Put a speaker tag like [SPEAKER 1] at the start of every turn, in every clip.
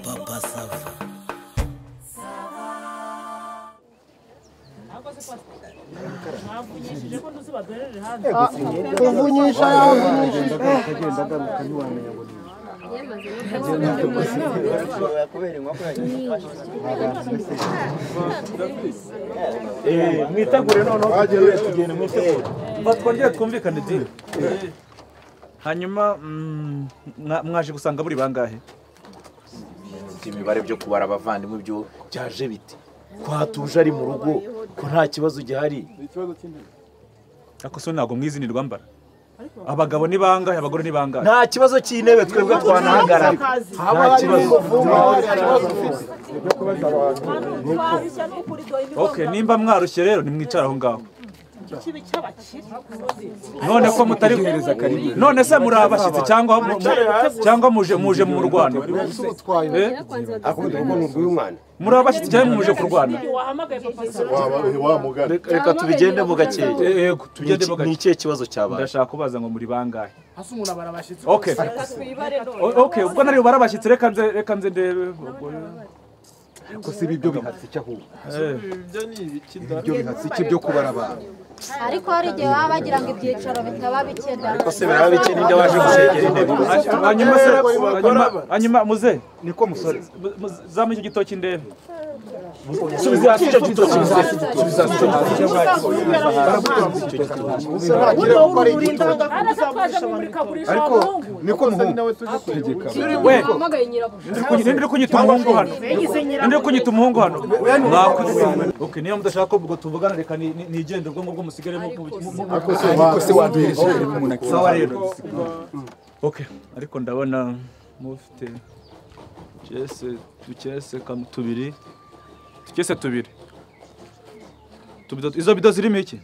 [SPEAKER 1] Papa Sava.
[SPEAKER 2] uvunyisha yavunyishije
[SPEAKER 3] mwitegure noneho tugere tugende mwitegure twongere twumvikane diri hanyuma mm, mwa- mwaje gusanga buri bangahe
[SPEAKER 4] imibare byo kubara abavandimwe byo byaje bite ko hatuje ari mu rugo ko nta kibazo gihari
[SPEAKER 3] ariko so ntabwo mwizinirwa mbara abagabo ni bangahe abagore ni bangahe
[SPEAKER 4] nta kibazo cy'intebe twebwe twanahagarara nta kibazo
[SPEAKER 3] okay nimba mwarushye rero nimwicara aho ngaho none ko mutari none se muri abashyitsi cyangwa mu- cyangwa muje muje mu rwano Eh? muri abashyitsi cyangwa muje kurwana
[SPEAKER 4] reka tubigende mu gakeya
[SPEAKER 3] yego
[SPEAKER 4] Ni
[SPEAKER 3] tugende
[SPEAKER 4] iki-
[SPEAKER 3] bagake
[SPEAKER 4] ni ikihe kibazo cyabaye
[SPEAKER 3] ndashaka kubaza ngo muri bangahe okay O- okay ubwo nari bubare abashyitsi reka nze reka nze ndebe ubwo
[SPEAKER 2] ko si ibyo bihatse icyo ahubwo
[SPEAKER 3] eh,
[SPEAKER 2] ibyo bihatse icyo byo kubara abantu
[SPEAKER 5] ariko hari igihe baba bagira ngo ibyicaro bitaba bikena
[SPEAKER 4] ko se biraba bike ninde waje gusengera intebe
[SPEAKER 3] hanyuma se hanyuma hanyuma muze
[SPEAKER 2] niko musore
[SPEAKER 3] mu- mu- zamuye icyo gitoki ndebe
[SPEAKER 4] subiza hasi icyo gitoki subiza hasi icyo gitoki
[SPEAKER 2] ariko niko muhungu tegeka
[SPEAKER 3] we ninde uri kunyita umuhungu hano ninde uri kunyita umuhungu hano mwakoze okay niyo mudashaka ko ubwo tuvugana reka ni- ni- nigende ubwo ngubwo musigare mu- mu- mu- mu-
[SPEAKER 2] ariko se ariko se waduhereje kare umuntu
[SPEAKER 3] sawa rero okay ariko ndabona mufite cyese ducyese kam- tubiri ducyese tubiri Tubido- izo bido zirimo iki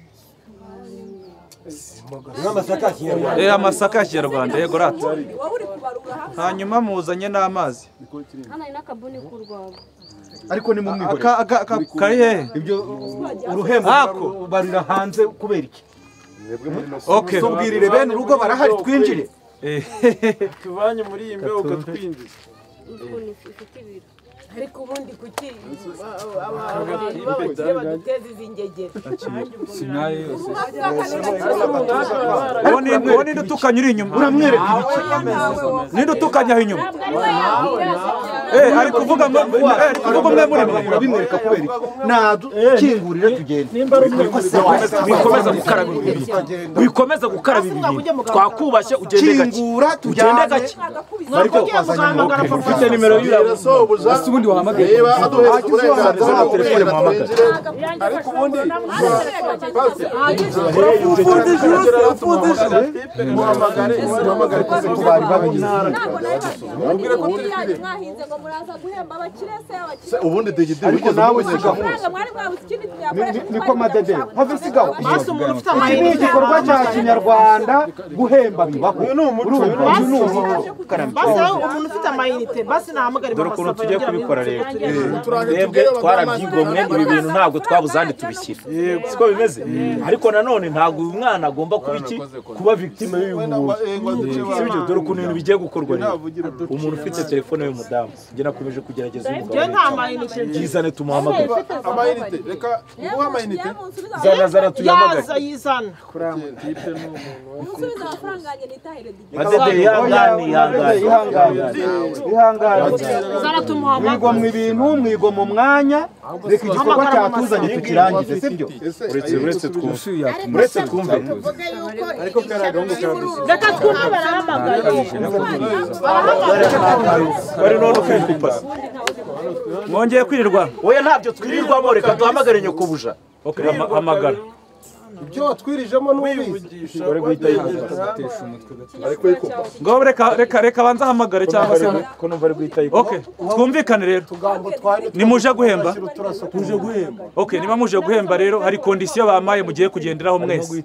[SPEAKER 3] Eh, amasaka ya kinyarwanda yego rata hanyuma muzanye n'amazi
[SPEAKER 5] hano hari n'akabuni k'urwabo
[SPEAKER 2] ariko ni mu mwihore
[SPEAKER 3] Aka- aka- aka- kari hehe
[SPEAKER 2] ibyo uruhembo
[SPEAKER 3] Ako.
[SPEAKER 2] barira hanze kubera iki
[SPEAKER 3] okay
[SPEAKER 2] tubwirire bene urugo barahari twinjire
[SPEAKER 3] Eh,
[SPEAKER 6] tuvanye muri iyi mbeho ukatwinjiza
[SPEAKER 5] ukuntu ifite ibiro
[SPEAKER 7] ariko ubundi kuki abantu b'abakire baduteza izi ngegera
[SPEAKER 3] uwo ni- uwo ninde utukanya uri inyuma uramwereka ninde utukanya aho inyuma Eh, ari kuvuga ngo eh, ari kuvuga umwe muri mwe
[SPEAKER 2] urabimwereka kubera iki nadukingurire tugende
[SPEAKER 4] wikomeza gukaraba imibiri wikomeza gukaraba imibiri twakubashye ugende gake
[SPEAKER 2] kingura
[SPEAKER 4] ugende
[SPEAKER 2] tujyane
[SPEAKER 4] gake
[SPEAKER 2] ariko wazanye umuntu
[SPEAKER 4] ufite nimero y'uriya telefone muhamagara
[SPEAKER 8] mwahinze ngo muraza guhemba abakire se abakire
[SPEAKER 9] ubundi digidi
[SPEAKER 2] ariko nawe si gahunda
[SPEAKER 8] amafaranga mwari mwabuze ikindi tuyakoresha
[SPEAKER 2] niko madede have isigaho
[SPEAKER 7] umuntu ufite
[SPEAKER 2] iki ni igikorwa cya kinyarwanda guhemba bibaho uyu ni umuco uyu ni umuco
[SPEAKER 7] basi aho umuntu ufite amayinite basi nahamagare
[SPEAKER 4] dore ukuntu tugiye kubikora rero twebwe twarabyigiye mwe buri bintu ntabwo twabuze ahandi tubishyira siko bimeze ariko nanone ntabwo uyu mwana agomba kuba iki kuba victime y'uyu muntu si byo dore ukuntu ibintu bigiye gukorwa rero umuntu ufite telefone y'umudamu njye nakomeje kugerageza
[SPEAKER 7] njyewe
[SPEAKER 4] umugabo
[SPEAKER 7] nta mayinite
[SPEAKER 4] yizane tumuhamagare
[SPEAKER 9] amayinite reka nguhe amayinite
[SPEAKER 4] zana zana tuyahamagare
[SPEAKER 7] yaza yizana
[SPEAKER 8] musubize amafaranga yanjye nitahire digidi
[SPEAKER 4] madede yihangane yihangane
[SPEAKER 2] ihangane ihangane mwigwa
[SPEAKER 7] zana tumuhamagare
[SPEAKER 2] mu ibintu mwigwa mu mwanya reka igikorwa cyatuzanye tukirangize sibyo
[SPEAKER 4] uretse uretse twumve uretse twumve
[SPEAKER 7] reka twumve barahamagara
[SPEAKER 4] bari none ufite ipasi
[SPEAKER 3] mwongeye kwirirwa
[SPEAKER 4] oya ntabyo twirirwamo reka duhamagare nyokobuja
[SPEAKER 3] okay hama- hamagara
[SPEAKER 4] uri guhita yihangana
[SPEAKER 3] ngo reka reka reka banze ahamagare cyangwa se
[SPEAKER 4] ko numva ari guhita yihangana
[SPEAKER 3] okay twumvikane rero nimuje guhemba muje guhemba okay niba muje guhemba rero hari kondisiyo bampaye mugiye kugenderaho mwese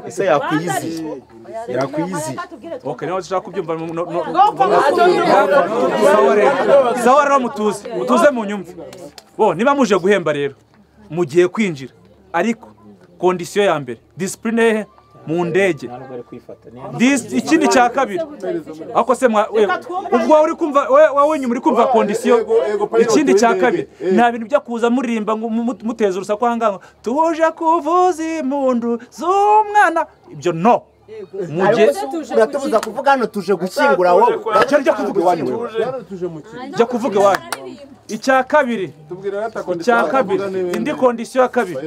[SPEAKER 4] ese yakwiyiziye yakwiyiziye
[SPEAKER 3] okay niba ushaka kubyumva no- no- no-
[SPEAKER 7] bwoko
[SPEAKER 3] sawa rero sawa rero mutuze mutuze mu nyumva bo niba muje guhemba rero mugiye kwinjira ariko kondisiyo ya mbere disipurine hehe mu ndege
[SPEAKER 4] ntabwo ari kwifata niyo
[SPEAKER 3] This- ikindi cya kabiri ako se mwa- we- ubwo wowe uri kumva we- wowe wenyine uri kumva kondisiyo
[SPEAKER 9] Ego- ego pilot
[SPEAKER 3] ikindi cya
[SPEAKER 9] w'indege.
[SPEAKER 3] kabiri
[SPEAKER 9] Eh.
[SPEAKER 3] nta bintu byo kuza muririmba ngo mu- mu- muteza urusaku aha ngaha ngo, tuje kuvuza impundu z'umwana ibyo no mujye
[SPEAKER 1] uratubuza kuvuga hano tuje gushyingura wowe
[SPEAKER 3] icyo ryo kuvuga iwanyu wewe jya kuvuga iwanyu icya kabiri icya kabiri indi kondisiyo ya kabiri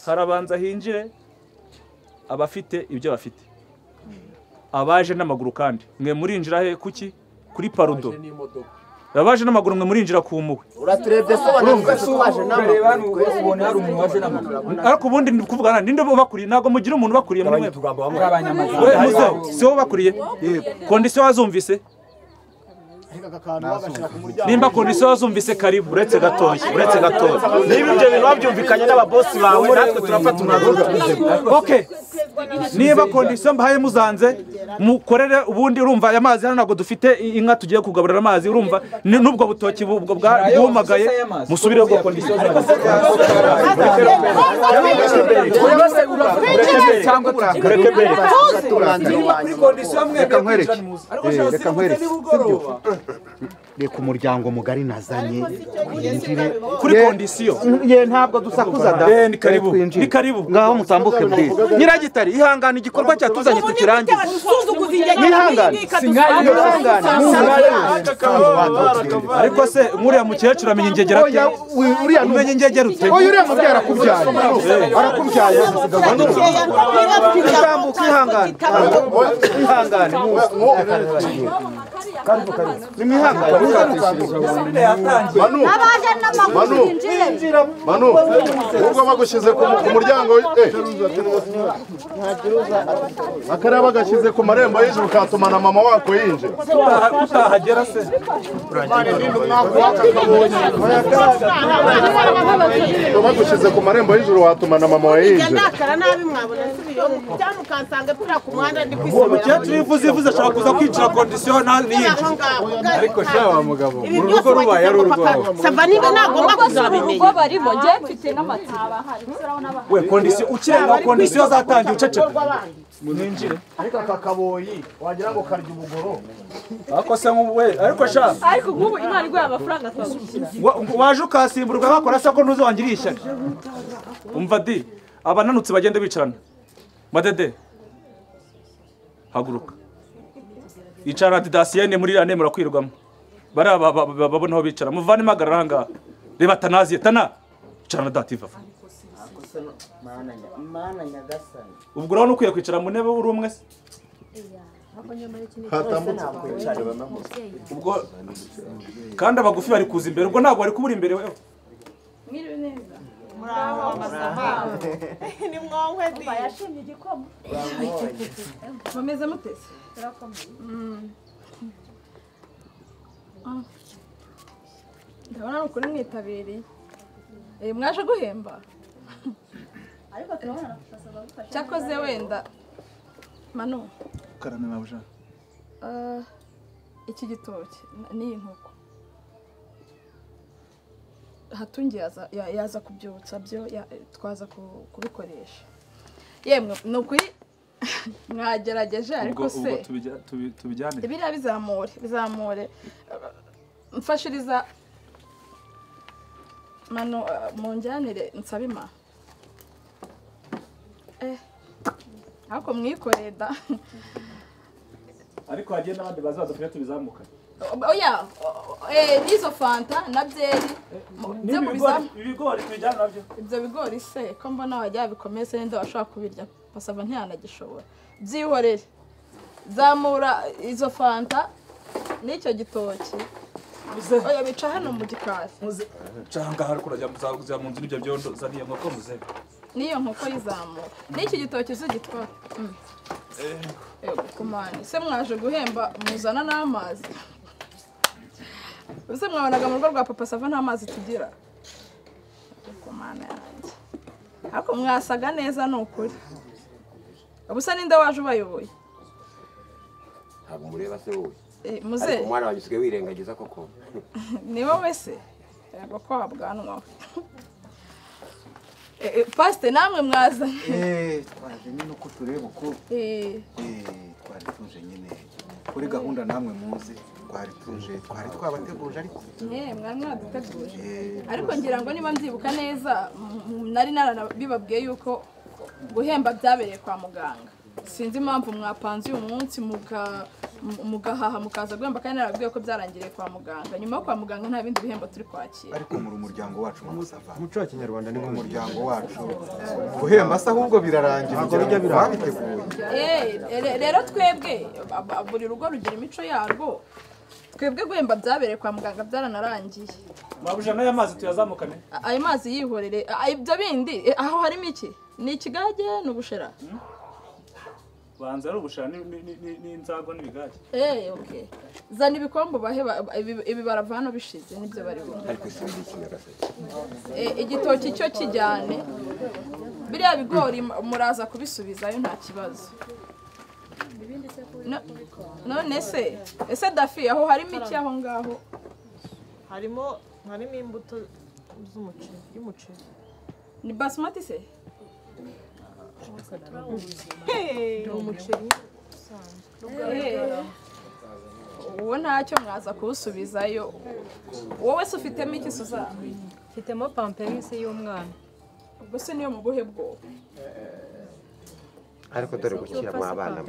[SPEAKER 3] harabanza hinjire abafite ibyo bafite abaje n'amaguru kandi mwe murinjira he kuki kuri parudo abaje n'amaguru mwe murinjira ku mpuhwe
[SPEAKER 1] uraturebye sobanura ko waje n'amaguru
[SPEAKER 10] ubona hari umuntu waje n'amaguru
[SPEAKER 3] ariko ubundi ndi kuvuga nta ninde ubakuriye ntabwo mugira umuntu ubakuriye muri mwe
[SPEAKER 10] b'abanyamaguru
[SPEAKER 3] we muze si wowe ubakuriye kondisiyo wazumvise nimba kondisiyo wazumvise karibu
[SPEAKER 4] uretse gatoya uretse gatoya niba ibyo bintu wabyumvikanye n'ababosi bawe natwe turafata umwanzuro tubizanye
[SPEAKER 3] okay niba kondisiyo mbahaye muzanze mukorere ubundi urumva aya mazi hano ntabwo dufite i- inka tugiye kugaburira amazi urumva ni- n'ubwo butoki bu- bwa- bwa- bwumagaye musubire ubwo kondisiyo
[SPEAKER 4] mureke mbere
[SPEAKER 10] kuri kondisiyo mwe
[SPEAKER 2] Reka nkwereke.
[SPEAKER 10] ariko
[SPEAKER 2] Eh,
[SPEAKER 10] shaka
[SPEAKER 2] reka
[SPEAKER 10] simukire
[SPEAKER 2] nkwereke.
[SPEAKER 10] nimugoroba
[SPEAKER 1] reka umuryango mugari nazanye
[SPEAKER 3] kuri kondisiyo
[SPEAKER 2] ye ntabwo dusakuza da
[SPEAKER 3] Eh, ni karibu
[SPEAKER 2] Twinjire.
[SPEAKER 3] ni karibu
[SPEAKER 2] ngaho mutambuke buriya nyiragitari ihangane igikorwa cyatuzanye tukirangize mwihangane mwihangane
[SPEAKER 3] ariko se nk'uriya mukecuru amenya ingegera ate
[SPEAKER 2] oya wi- uriya ni
[SPEAKER 3] umenya ingegera ute
[SPEAKER 2] oya uriya mubyeyi arakubyaye arakubyaye utambuka ihangane ihangane nimwihangane
[SPEAKER 5] n'abaje n'amaguru binjire
[SPEAKER 9] manu ubwo bagushyize ku ku muryango eh. akaraba bagashyize ku marembo y'inzu katumana mama wako yinjira
[SPEAKER 3] utahagera se
[SPEAKER 9] ubwo bagushyize ku marembo y'ijuru watumana mama wawe yinjira
[SPEAKER 7] ndakara nabi mwabona nsubiyeho byamukansanga pfira ku muhanda ndi
[SPEAKER 3] umukecuru iyo ivuze ivuze ashaka kuza kwicara kondisiyo nta- niyinjira
[SPEAKER 7] ariko sha wa mugabo mu rugo rubaye ari urwawe sava niba nagomba kuzabimenya
[SPEAKER 8] barimo njye mfite n'amatsiko
[SPEAKER 3] we kondisiyo ukirengaho kondisiyo zatangiye uceceka
[SPEAKER 1] ariko aka kaboyi wagira ngo karya ubugoro
[SPEAKER 3] ariko se nk'ubu we ariko sha
[SPEAKER 8] ariko nk'ubu imana iguha amafaranga twagushyira
[SPEAKER 3] wa- waje ukasimburwa bakora se ko ntuzongere ishyari umva di abananutse bagende bicarana madede haguruka icara didasiyene muri iriya ntebe murakwirwamo bariya ba- ba- ba- babona aho bicara muvanemo ahagarara aha ngaha reba tanaziye tana icara na dativa
[SPEAKER 1] mana nyagasani
[SPEAKER 3] ubwo urabona ukwiye kwicara mu ntebe uri umwe se
[SPEAKER 9] hatambutse
[SPEAKER 3] ubwo kandi abagufi bari kuza imbere ubwo ntabwo bari kubura imbere wewe
[SPEAKER 8] bameze mutese ndabona ni ukuri mwitabiriye Eh, mwaje guhemba cyakoze wenda manu
[SPEAKER 3] karame mabuja
[SPEAKER 8] eh, iki gitoki n- n'iyi nkoko hatungi yaza- ya- yaza kubyutsa byo ya- twaza ku- kubikoresha yemwe ni ukuri mwagerageje ariko se
[SPEAKER 3] tubijyane
[SPEAKER 8] biriya bizamure bizamure uh, mfashiriza mano uh, munjyanire nsabe imana eh ariko mwikoreye da
[SPEAKER 3] ariko hagiye n'abandi bazaza kugira tubizamukane
[SPEAKER 8] oya o- o- eh n'izo fanta na byeri mu- byo mubizam-
[SPEAKER 3] ibigori tubijyane nabyo
[SPEAKER 8] ibyo bigori se ko mbona wajya bikomeze ninde washobora kubirya pasava ntiyanagishoboye byihorere zamura izo fanta n'icyo gitoki oya bica hano mu gikari
[SPEAKER 3] cyangwa hari kurajya muzajya mu nzu n'ibyo byondo zaniye nkoko muze
[SPEAKER 8] n'iyo nkoko yizamura n'icyo gitoki uzigitwara Mm. Yego, kumane se mwaje guhemba muzana n'amazi ese mwabonaga mu rugo rwa papa sava nta mazi tugira kumane yanjye ariko mwasaga neza ni ukuri ubusa ninde waje ubayoboye
[SPEAKER 10] ntabwo mureba se wowe
[SPEAKER 8] Eh,
[SPEAKER 10] ariko
[SPEAKER 8] muze
[SPEAKER 10] umwana wanjye usigaye wirengagiza koko
[SPEAKER 8] ni wowe se yego ko habwanwa pasite namwe mwazanye
[SPEAKER 11] eee twazanye nuko tureba uko eee twari tuje nyine kuri gahunda namwe muzi twari tuje twari twabateguje ariko
[SPEAKER 8] mwe mwari mwaduteguje ariko ngira ngo niba nzibuka neza m- nari naranabibabwiye yuko guhemba byabereye kwa muganga sinzi impamvu mwapanze uyu munsi muga- mu- mugahaha mukaza guhemba kandi narababwiye ko byarangiriye kwa muganga nyuma yo kwa muganga nta bindi bihembo turi kwakira
[SPEAKER 11] ariko muri umuryango wacu mamusava
[SPEAKER 12] umuco wa kinyarwanda ni
[SPEAKER 11] umuryango wacu guhemba se ahubwo birarangira
[SPEAKER 12] Ntabwo bijya biranga.
[SPEAKER 11] babiteguye
[SPEAKER 8] Eh, re- rero twebwe ab- ab- buri rugo rugira imico yarwo twebwe guhemba byabereye kwa muganga byaranarangiye
[SPEAKER 3] mabujana y'amazi tuyazamukane
[SPEAKER 8] A- ayo mazi yihorere a- a- ibyo bindi eh, aho harimo iki ni ikigage ni ubushera
[SPEAKER 3] banza ari ubushara ni- ni- ni- n'inzago n'ibigage
[SPEAKER 8] Eh, okay zana ibikombe bahe ibibara hano bishize nibyo bari bumva
[SPEAKER 10] ariko isi ni ikinyarwanda
[SPEAKER 8] Eh, igitoki cyo kijyane biriya bigori muraza kubisubizayo nta kibazo No- none se ese dafi aho harimo iki aho ngaho
[SPEAKER 13] harimo harimo imbuto z'umuceri y'umuceri
[SPEAKER 8] ni basimati se
[SPEAKER 13] ni umuceri
[SPEAKER 8] Eh, uwo ntacyo mwaza kuwusubizayo wowe se ufitemo iki suza
[SPEAKER 14] mfitemo pampemise y'umwana
[SPEAKER 8] ubwo se niyo mu buhe bwoko
[SPEAKER 10] ariko dore gukira mu abana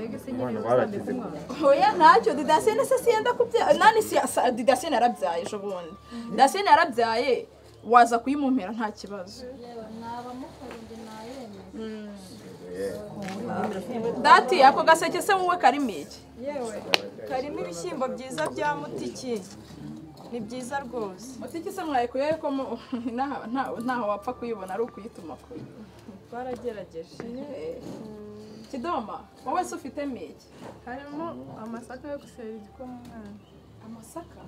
[SPEAKER 8] oya ntacyo didasene se siyenda kubyara nani si sa- didasene yarabyaye ejo bundi didasene yarabyaye waza kuyimumpera nta kibazo Mm. dati ako gaseke se wowe karimo iki
[SPEAKER 15] yewe karimo ibishyimbo byiza bya mutiki ni byiza rwose
[SPEAKER 8] mutiki se mwayikuyeho ko mu- nta- nta- ntaho wapfa kuyibona ari ukuyituma kure
[SPEAKER 15] baragerageje
[SPEAKER 8] kidoma wowe se ufitemo iki
[SPEAKER 16] harimo amasaka yo gusera igikoma umwana
[SPEAKER 8] amasaka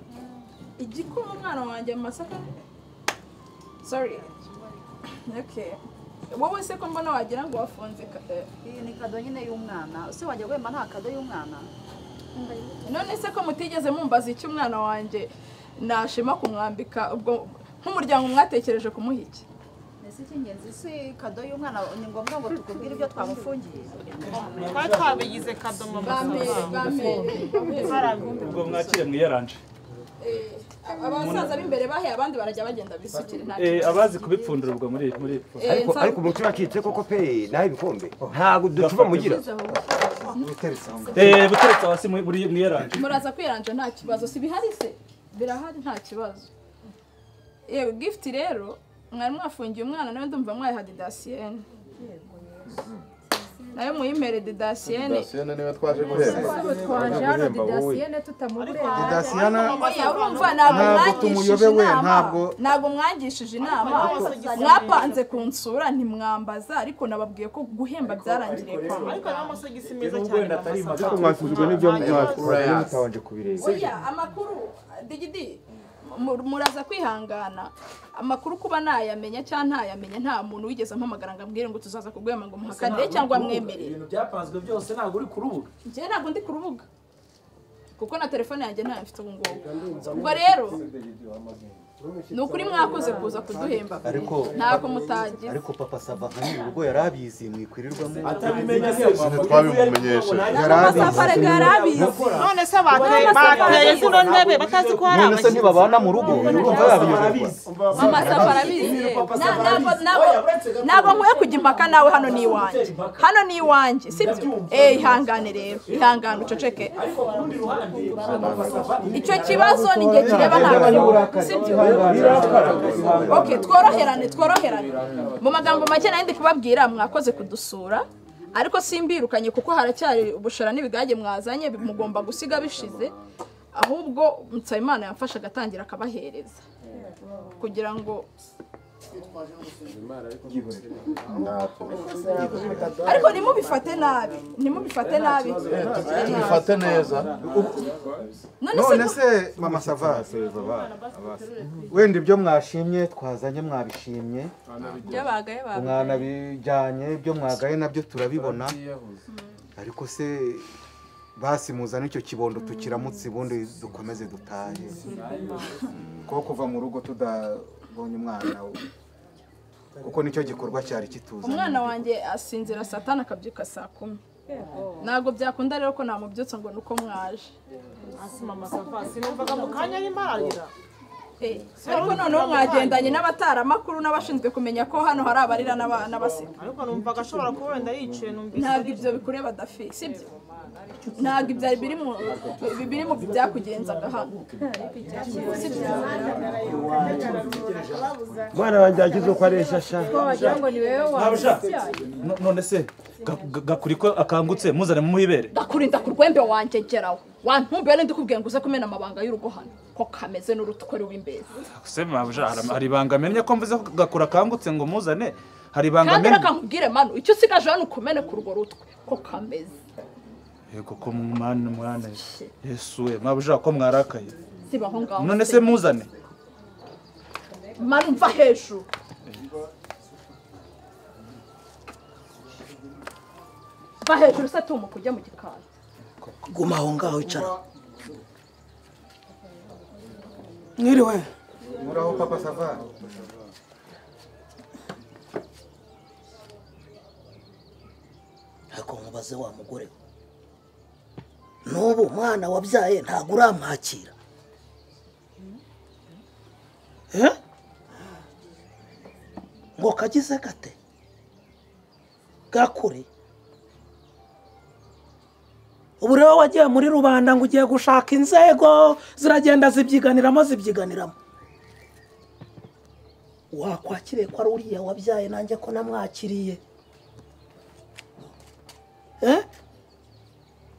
[SPEAKER 8] igikoma umwana wanjye amasaka sorry okay wowe se ko mbona wagira ngo wafunze ka- eh,
[SPEAKER 17] Iyi ni kado nyine y'umwana ese wajya guhemba nta kado y'umwana
[SPEAKER 8] none se ko mutigeze mumbaza icyo umwana wanjye nashima kumwambika ubwo nk'umuryango mwatekereje kumuha iki
[SPEAKER 17] ese icy'ingenzi si kado y'umwana ni ngombwa ngo tukubwire ibyo twamufungiye
[SPEAKER 13] twari twabigize kadomo
[SPEAKER 3] ubwo mwakire mwiyaranje
[SPEAKER 8] abasaza b'imbere bahiye abandi barajya bagenda bisukira nta
[SPEAKER 3] Eh, abazi kubipfundura ubwo muri muri
[SPEAKER 8] Eh,
[SPEAKER 10] ariko
[SPEAKER 8] nsa-
[SPEAKER 10] ariko umuti uracitse koko pe naho ibikombe ntabwo ducuba mugira
[SPEAKER 3] Eh, buteretse hasi muri- muri mwiyaranje
[SPEAKER 8] muraza kwiranja nta kibazo si bihari se birahari nta kibazo yewe gifuti rero mwari mwafungiye umwana nawe ndumva mwayiha didasiyene nayo muyimere didasiyene
[SPEAKER 9] Dasiyene niwe twaje guhemba.
[SPEAKER 14] twaje hano didasiyene
[SPEAKER 9] Didasiyene
[SPEAKER 8] Oya, urumva ntabwo
[SPEAKER 9] ntabwo
[SPEAKER 8] mwangishije
[SPEAKER 9] tumuyobewe,
[SPEAKER 8] inama
[SPEAKER 9] ntabwo-
[SPEAKER 8] ntabwo mwangishije inama mwapanze ku nsura ntimwambaza ariko nababwiye ko guhemba byarangiriye kwa
[SPEAKER 13] ariko harimo amasogisi meza
[SPEAKER 8] Ubu
[SPEAKER 13] cyane
[SPEAKER 8] wenda atari
[SPEAKER 13] amasaka.
[SPEAKER 12] ariko mwasuzugwe n'ibyo mwasuzugwe mutabanje kubireba
[SPEAKER 8] oya amakuru digidi mu- muraza kwihangana amakuru kuba nayamenya cyangwa ntayamenya nta muntu wigeze ampamagara ngo ambwire ngo tuzaza kuguhema ngo muhakanire cyangwa mwemere
[SPEAKER 4] ibintu byapanzwe byose ntabwo uri ku rubuga
[SPEAKER 8] njyewe ntabwo ndi ku rubuga kuko na telefone yanjye ntayo mfite ubu ngubu ubwo rero ni ukuri mwakoze kuza kuduhemba
[SPEAKER 11] ariko
[SPEAKER 8] ntabwo mutagize
[SPEAKER 11] ariko papa sava nka nyiri urugo yari abizi mwikwirirwamo
[SPEAKER 4] Atabimenye se,
[SPEAKER 11] Ikintu twabimumenyeshe yari abizi
[SPEAKER 13] none se bateye bateye zino ntebe batazi ko hari
[SPEAKER 11] none se ntibabana mu rugo urumva yabiyoberwa
[SPEAKER 8] mama safa arabizi Na- ntabwo- ntabwo- ntabwo nkwiye kujya impaka nawe hano ni iwanjye hano ni iwanjye sibyo eh ihangane rero ihangane uceceke
[SPEAKER 4] ariko ku rundi ruhande
[SPEAKER 8] icyo kibazo ni igihe kireba ntabwo sibyo okay tworoherane tworoherane mu magambo make nari ndi kubabwira mwakoze kudusura ariko simbirukanye kuko haracyari ubushara n'ibigage mwazanye bi- mugomba gusiga bishize ahubwo nsabimana yamfasha agatangira akabahereza kugira ngo ariko ntimubifate nabi ntimubifate nabi
[SPEAKER 9] Tubifate neza.
[SPEAKER 11] none se mama sava wenda ibyo mwashimye twazanye mwabishimye
[SPEAKER 16] byabagaye
[SPEAKER 11] mwanabijyanye ibyo mwagaye nabyo turabibona ariko se basi muzana icyo kibondo tukiramutse ubundi dukomeze dutahe kuko kuva mu rugo tudabonye umwana kuko nicyo gikorwa cyari kituza
[SPEAKER 8] umwana wanjye asinzira satana akabyuka saa kumi ntabwo byakunda rero ko namubyutsa ngo ni uko mwaje
[SPEAKER 13] mama savasi numvaga mu kanya arimo ararira
[SPEAKER 8] ariko noneho mwagendanye n'abataramakuru n'abashinzwe kumenya ko hano hari abarira n'aba- n'abaseka
[SPEAKER 13] ariko numvaga ashobora kuba wenda yicaye numvise
[SPEAKER 8] ntabwo ibyo bikureba dafi sibyo ntabwo ibyari biri mu ibi biri mu byakugenzaga hano sibyo
[SPEAKER 10] mwana wanjye yagize uko aresha sha
[SPEAKER 14] wagira ngo ni wowe
[SPEAKER 3] Ntabasha.
[SPEAKER 14] wabishya
[SPEAKER 3] No- none se ga- ga- gakuri ko akangutse muzane mumuhibere
[SPEAKER 8] ndakurinda ku rwembe wanjye geraho wantumbuye nenda ukubwiye ngo uze kumena amabanga y'urugo hano ko kameze n'urutuko rw'imbezi
[SPEAKER 3] se mabuja hari- hari ibanga amenye ko mvuze ko gakura akangutse ngo muzane hari ibanga
[SPEAKER 8] kandi
[SPEAKER 3] amenye
[SPEAKER 8] reka nkubwire manu icyo usigaje hano ukumene ku urwo rutwe ko kameze
[SPEAKER 3] yego ko mwana mwana yesu we mabuja ko mwarakaye
[SPEAKER 8] siba aho ngaho
[SPEAKER 3] none se muzane
[SPEAKER 8] manu mva hejuru mva hejuru se tumuka ujya mu gikari
[SPEAKER 18] guma aho ngaho icara mwiriwe
[SPEAKER 11] muraho papa savani
[SPEAKER 18] ariko nkubaze wa mugore we n'ubu umwana wabyaye ntabwo uramwakira Eh? ngo kagize gate gakure ubu rero wagiye muri rubanda ngo ugiye gushaka inzego ziragenda zibyiganiramo zibyiganiramo wakwakiriye ko ari uriya wabyaye nanjye ko namwakiriye Eh?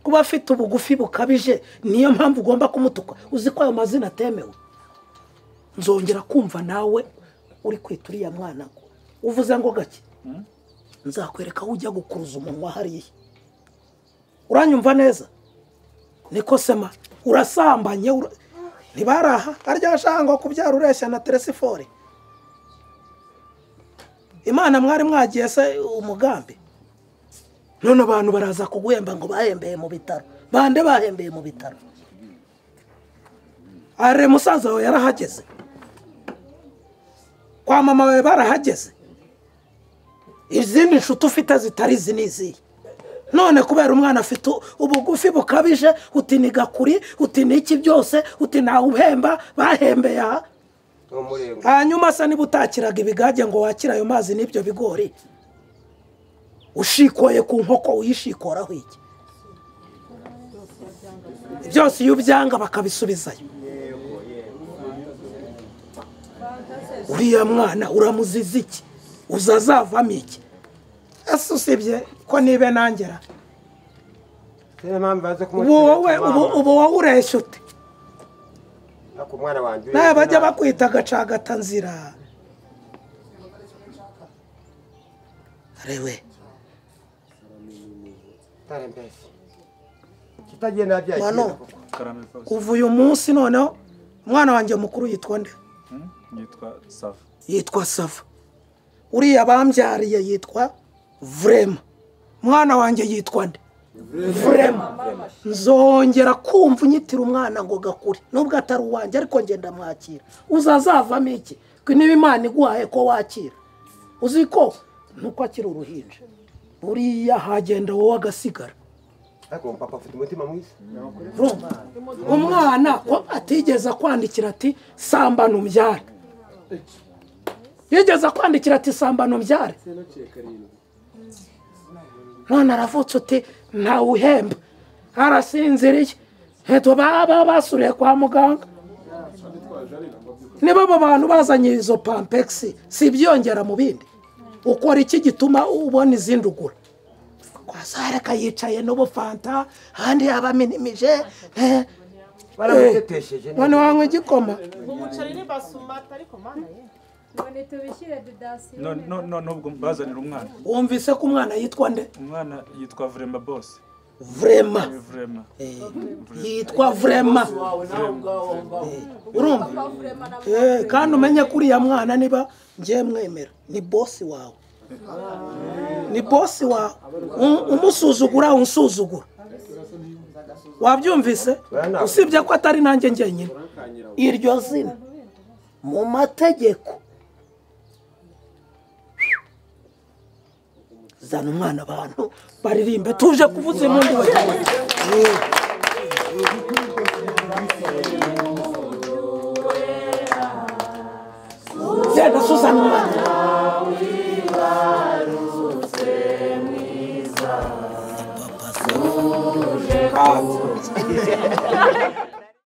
[SPEAKER 18] kuba afite ubugufi bukabije niyo mpamvu ugomba kumutuka uzi ko ayo mazina atemewe nzongera kumva nawe uri kwita uriya mwana ngo uvuze ngo gake nzakwereka aho ujya gukuruza umunwa hariya uranyumva neza niko sema urasambanye ura- ntibaraha arya shango kubyara ureshya na teresifore imana mwari mwagiye se umugambi none abantu baraza kuguhemba ngo bahembeye mu bitaro bande bahembeye mu bitaro are musaza wawe yarahageze kwa mama wawe barahageze izindi nshuti ufite zitari izi ni izihe none kubera umwana afite u- ubugufi bukabije uti ni gakuri uti ni iki byose uti ntawuhemba bahembeye aha hanyuma se niba utakiraga ibigage ngo wakire ayo mazi n'ibyo bigori ushikoye ku nkoko uyishikoraho iki byose iyo ubyanga bakabisubizayo uriya mwana uramuziza iki uza azavamo iki ese usibye ko nibe nangera
[SPEAKER 10] niyo mpamvu baze
[SPEAKER 18] ubu wowe ubu- ubu wowe ureshya ute
[SPEAKER 10] ku mwana wanjye
[SPEAKER 18] nawe bajya bakwita gacagatanzira rewe
[SPEAKER 10] kitagenda
[SPEAKER 18] Mano.
[SPEAKER 10] byakira
[SPEAKER 18] kuva uyu munsi noneho umwana wanjye mukuru yitwa nde
[SPEAKER 3] yitwa safa
[SPEAKER 18] yitwa sava uriya bambyariye yitwa vurema umwana wanjye yitwa nde vurema nzongera kumva unyitira umwana ngo gakure nubwo atari uwanjye ariko ngenda mwakira uzazavamo iki ko niba imana iguhaye ko wakira uzi ko nuko akiri uruhinja buriya hagenda wowe agasigara
[SPEAKER 10] ariko umu papa afite umutima mwiza
[SPEAKER 18] umwana ko atigeze kwandikira ati samba ntubyare yigeze kwandikira ati samba ntubyare none aravutse uti ntawuhemba arasinziriye heto baba basuriye kwa muganga niba abo bantu bazanye izo pampegisi si ibyongera mu bindi ukora iki gituma ubona izindi ugura kwa saraka yicaye n'ubufanta ahandi yaba aminimije eh,
[SPEAKER 10] baramutetesheje
[SPEAKER 18] eh, none wanywa igikoma
[SPEAKER 13] umuceri n'ibasumata ariko mana ye
[SPEAKER 14] none tubishyire dedasiyo
[SPEAKER 3] No- no- no- nubwo bazanira umwana
[SPEAKER 18] wumvise ko umwana yitwa nde
[SPEAKER 3] umwana yitwa vurema bose
[SPEAKER 18] Vrema.
[SPEAKER 3] Eh, vurema
[SPEAKER 18] yitwa vurema urumva Eh, kandi umenye ko uriya mwana niba ngiye mwemera ni bosi wawe ni bosi wawe Um- umusuzugura unsuzugura wabyumvise usibye ko atari nanjye njyenyine iryo zina mu mategeko zana umwana abantu baririmbe tuje kuvuza impundu bagiye genda suzana umwana
[SPEAKER 19] Ah,